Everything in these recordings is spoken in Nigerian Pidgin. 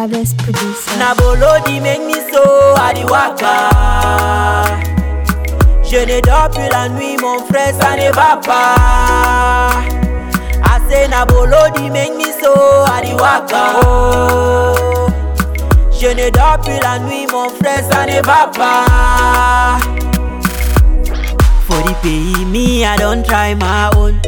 baddest producer. Na Bolodi make me so à di waka. Je ne dors plus la nuit, mon frère, ça ne va pas. Assez na Bolodi make me so à di waka. Oh. Je ne dors plus la nuit, mon frère, ça ne va pas. For the pays, me, I don't try my own.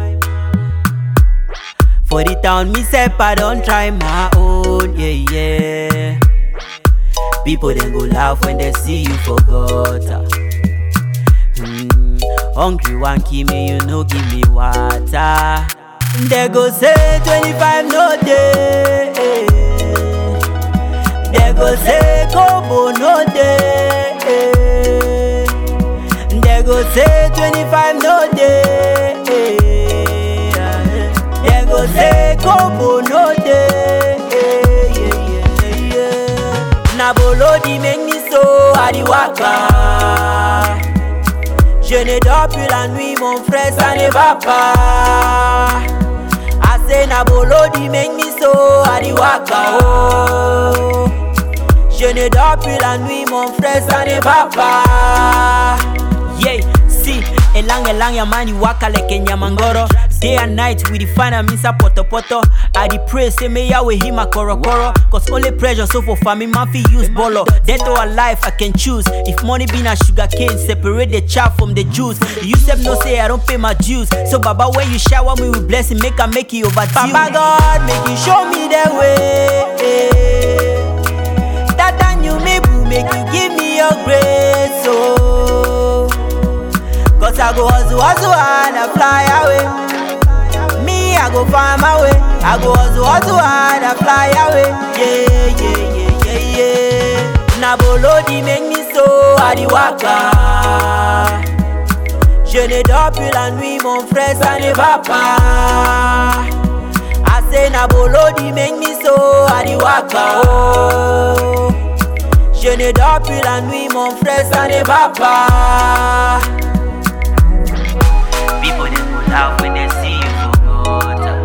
For the town, me self, I don't try my own. Yeah, yeah. People then go laugh when they see you forgot. ah. Hmm. Hungry one keep me, you know, give me water. They go say 25 no day. They go say Kobo no day. They go say 25 no day. They go say Kobo no day. Na Bolodi make me so à di waka. Je ne dors plus la nuit, mon frère, ça ne va pas. Assez na Bolodi make me so à di waka. Oh. Je ne dors plus la nuit, mon frère, ça ne va pas. Yeah, see, elang elang ya mani waka like nyamangoro. Day and night we define a misa poto poto. I dey pray say may Yahweh hear my koro koro. Cause only pressure so for family man fi use bolo. Death or life I can choose. If money be na sugar cane, separate the chaff from the juice. You sef no say I don't pay my dues. So Baba when you shower me with blessing, make I make it overdue. Baba God, make you show me the way. That time you me boo, make you give me your grace. Oh. Cause I go hustle, hustle and I fly away. Me, I go find my way. I go hustle, hustle and I fly away. Yeah, yeah, yeah, yeah, yeah. Na Bolodi make me so à di waka. Je ne dors plus la nuit, mon frère, ça ne va pas. Assez na Bolodi make me so à di waka. Oh. Je ne dors plus la nuit, mon frère, ça ne va pas. People they go laugh when they see you forgot.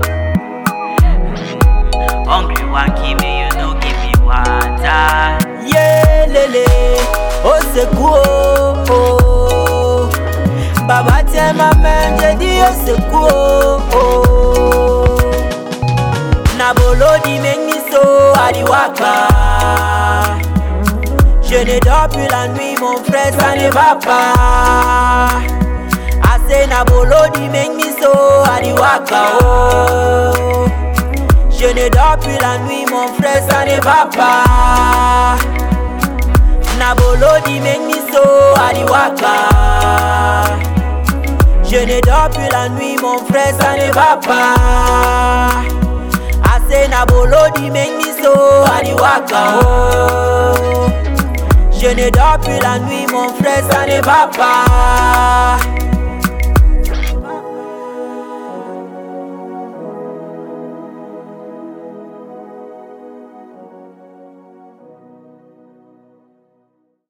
Mm, Hungry one keep me, you know, give me water. Yeah, lele, oh c'est cool. Oh. Baba tiens ma main, j'ai dit oh c'est cool. Oh. Na Bolodi make me so à di waka. Je ne dors plus la nuit, mon frère, ça ne va pas. Assez na Bolodi make me so à di waka. Oh. Je ne dors plus la nuit, mon frère, ça ne va pas. Na Bolodi make me so à di waka. Je ne dors plus la nuit, mon frère, ça ne va pas. Assez na Bolodi make me so à di waka. Oh. Je ne dors plus la nuit, mon frère, ça ne va pas.